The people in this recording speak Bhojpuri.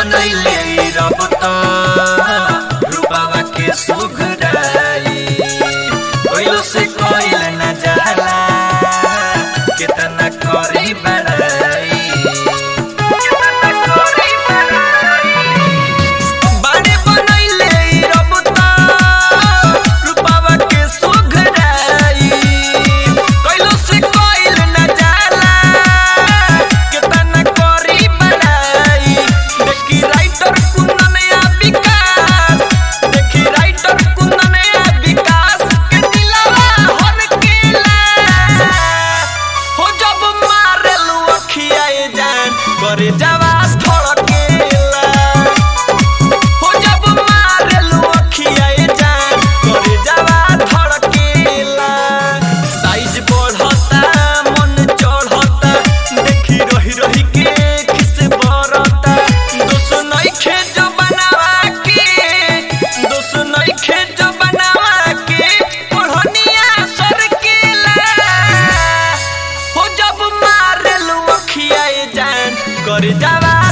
बनैले रब त रूपावा के सुघराई कोइलो से कोइल न जाला कितना करी बड़ाई कितना करी बड़ाई बाड़े बनैले रब त रूपावा के सुघराई कोइलो से कोइल न जाला कितना करी बड़ाई देखी राइटर कुंदन या विकास देखी राइटर कुंदन या विकास के दिलवा हर केला हो जब मारेलू अखियाए जान करे जवा धड़केला हो जब मारेलू अखियाए जान करे जवा धड़केला साइज बढ़ता मन चढ़ता देखी रही रही के खिस बरता दोस्त नइखे जो बनावा के दोस्त नइखे जो बनावा के ओढ़निया सरकेला हो जब मारेलू अखियाए जान कर जावा